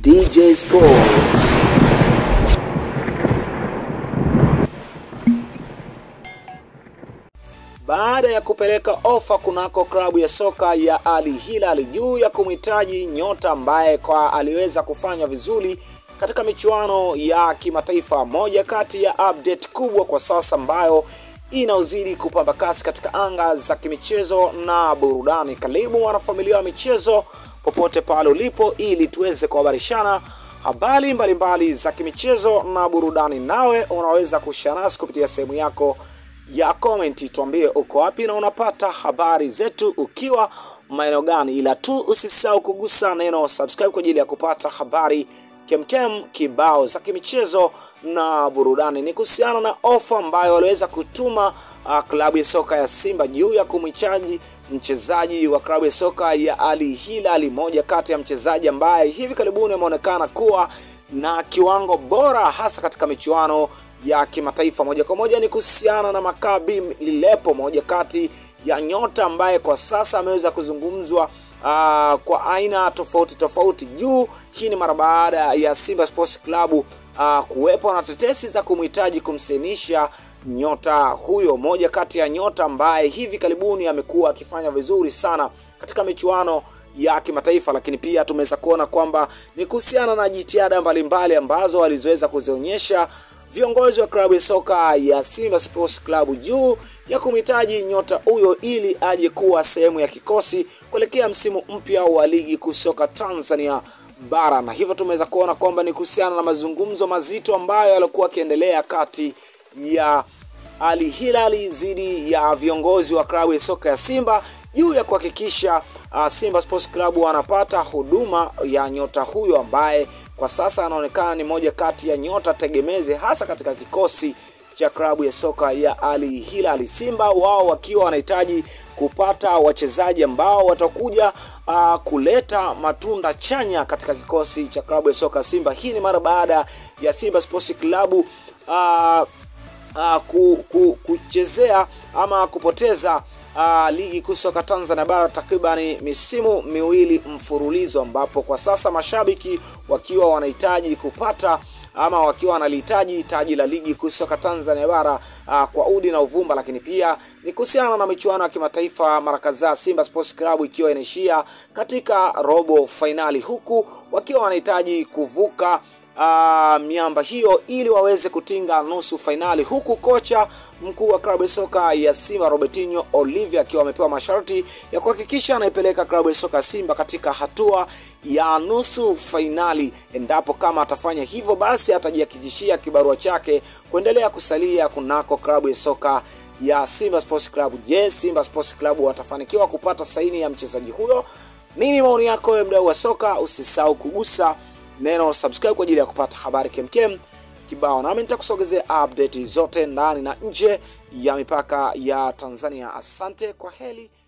DJ Sports. Baada ya kupeleka ofa kunako klabu ya soka ya Al Hilal juu ya kumhitaji nyota ambaye kwa aliweza kufanya vizuri katika michuano ya kimataifa, moja kati ya update kubwa kwa sasa ambayo inaozidi kupamba kasi katika anga za kimichezo na burudani. Karibu mwanafamilia wa michezo popote pale ulipo, ili tuweze kuhabarishana habari mbalimbali za kimichezo na burudani. Nawe unaweza kushare nasi kupitia sehemu yako ya komenti, tuambie uko wapi na unapata habari zetu ukiwa maeneo gani, ila tu usisahau kugusa neno subscribe kwa ajili ya kupata habari kemkem kibao za kimichezo na burudani. Ni kuhusiana na ofa ambayo waliweza kutuma uh, klabu ya soka ya Simba juu ya kumhichaji mchezaji wa klabu ya soka ya Al Hilal, moja kati ya mchezaji ambaye hivi karibuni ameonekana kuwa na kiwango bora hasa katika michuano ya kimataifa. Moja kwa moja ni kuhusiana na Maccabi Lilepo, moja kati ya nyota ambaye kwa sasa ameweza kuzungumzwa uh, kwa aina tofauti tofauti juu. Hii ni mara baada ya Simba Sports Club uh, kuwepo na tetesi za kumhitaji kumsenisha nyota huyo, moja kati ya nyota ambaye hivi karibuni amekuwa akifanya vizuri sana katika michuano ya kimataifa, lakini pia tumeweza kuona kwamba ni kuhusiana na jitihada mbalimbali ambazo walizoweza kuzionyesha viongozi wa klabu ya soka ya Simba Sports Club juu ya kumhitaji nyota huyo ili aje kuwa sehemu ya kikosi kuelekea msimu mpya wa ligi kuu soka Tanzania bara, na hivyo tumeweza kuona kwamba ni kuhusiana na mazungumzo mazito ambayo yalikuwa yakiendelea kati ya Al Hilal dhidi ya viongozi wa klabu ya soka ya Simba juu ya kuhakikisha uh, Simba Sports Club wanapata huduma ya nyota huyo ambaye kwa sasa anaonekana ni moja kati ya nyota tegemezi hasa katika kikosi cha klabu ya soka ya Al Hilal. Simba wao wakiwa wanahitaji kupata wachezaji ambao watakuja uh, kuleta matunda chanya katika kikosi cha klabu ya soka Simba. Hii ni mara baada ya Simba Sports Club uh, uh, ku, ku, kuchezea ama kupoteza uh, ligi kuu soka Tanzania bara takribani misimu miwili mfululizo, ambapo kwa sasa mashabiki wakiwa wanahitaji kupata ama wakiwa wanalihitaji taji la ligi kuu soka Tanzania bara uh, kwa udi na uvumba, lakini pia ni kuhusiana na michuano ya kimataifa mara kadhaa, Simba Sports Club ikiwa inaishia katika robo fainali, huku wakiwa wanahitaji kuvuka uh, miamba hiyo ili waweze kutinga nusu fainali, huku kocha mkuu wa klabu ya soka ya Simba Robertinho Olivia akiwa amepewa masharti ya kuhakikisha anaipeleka klabu ya soka Simba katika hatua ya nusu fainali. Endapo kama atafanya hivyo, basi atajihakikishia kibarua chake kuendelea kusalia kunako klabu ya soka ya Simba Sports Club. Je, Simba Sports Club watafanikiwa kupata saini ya mchezaji huyo? Nini maoni yako wewe mdau wa soka? Usisahau kugusa neno subscribe kwa ajili ya kupata habari kemkem kibao, nami nitakusogezea update zote ndani na nje ya mipaka ya Tanzania. Asante, kwa heli.